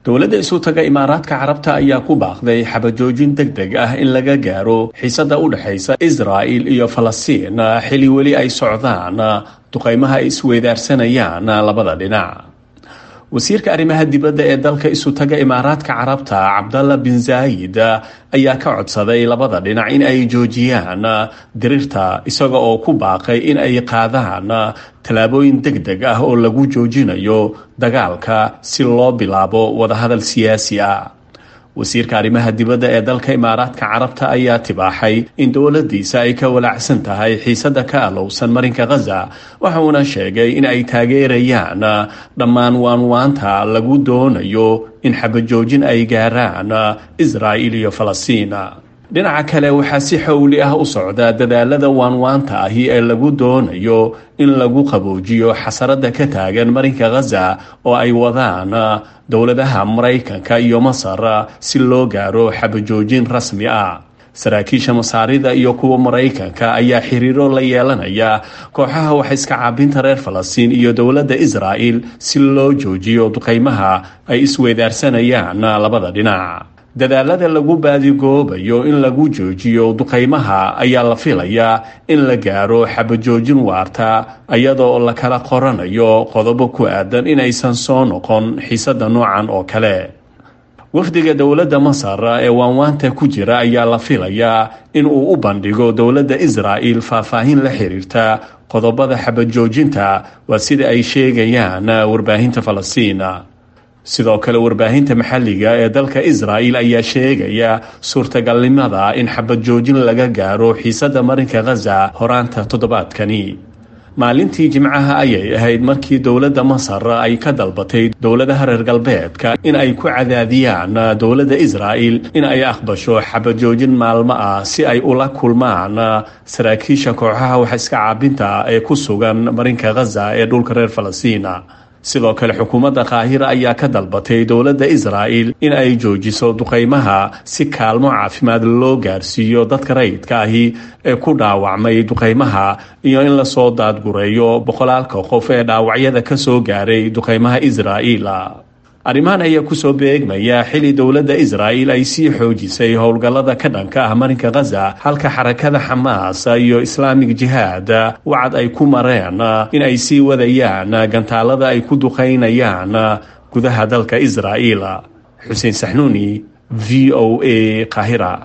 dowladda isu taga imaaraadka carabta ayaa ku baaqday xabajoojin deg deg ah in laga gaaro xiisada u dhexaysa israa'il iyo falastiin xili weli ay socdaan duqaymaha ay isweydaarsanayaan labada dhinac wasiirka arrimaha dibadda ee dalka isu taga imaaraadka carabta cabdalla bin zaayid ayaa ka codsaday labada dhinac in ay joojiyaan dirirta isaga oo ku baaqay in ay qaadaan tallaabooyin deg deg ah oo lagu joojinayo dagaalka si loo bilaabo wadahadal siyaasi ah wasiirka arrimaha dibadda ee dalka imaaraadka carabta ayaa tibaaxay in dowladiisa ay ka walaacsan tahay xiisada ka alowsan marinka khaza waxauna sheegay in ay taageerayaan dhammaan waanwaanta lagu doonayo in xabajoojin ay gaaraan israa'il iyo falastiin dhinaca kale waxaa si xowli ah u socda dadaalada waanwaanta ahi ee lagu doonayo in lagu qaboojiyo xasarada ka taagan marinka khaza oo ay wadaan dowladaha maraykanka iyo masar si loo gaaro xabajoojin rasmi ah saraakiisha masaarida iyo kuwa maraykanka ayaa xiriiro la yeelanaya kooxaha wax iska caabinta reer falastiin iyo dowladda israa'il si loo joojiyo duqaymaha ay isweydaarsanayaan labada dhinac dadaalada lagu baadigoobayo in lagu joojiyo duqaymaha ayaa la filayaa in la gaaro xabajoojin waarta iyadoo la kala qoranayo qodobo ku aadan inaysan soo noqon xiisada noocan oo kale wafdiga dowladda masar ee waanwaanta ku jira ayaa la filayaa in uu u bandhigo dowladda israa'il faahfaahin la xiriirta qodobada xabajoojinta waa sida ay sheegayaan warbaahinta falastiin sidoo kale warbaahinta maxalliga ee dalka israa'il ayaa sheegaya suurtagalnimada in xabad joojin laga gaaro xiisada marinka khaza horaanta toddobaadkani maalintii jimcaha ayay ahayd markii dowladda masar ay ka dalbatay dowladaha reer galbeedka in ay ku cadaadiyaan dowladda israa'il in ay aqbasho xabad joojin maalmo ah si ay ula kulmaan saraakiisha kooxaha wax iska caabinta ee ku sugan marinka khaza ee dhulka reer falastiin sidoo kale xukuumadda qaahira ayaa ka dalbatay dowladda israa'il in ay joojiso duqaymaha si kaalmo caafimaad loo gaarsiiyo dadka rayidka ahi ee ku dhaawacmay duqaymaha iyo in lasoo daadgureeyo boqolaalka qof ee dhaawacyada ka soo gaaray duqaymaha israa'iil arrimahan ayaa kusoo beegmaya xili dowladda israa'il ay sii xoojisay howlgallada ka dhanka ah marinka khaza halka xarakada xamaas iyo islaamig jihaad wacad ay ku mareen in ay sii wadayaan gantaalada ay ku duqaynayaan gudaha dalka israa'iil xuseen saxnuuni v o a qahira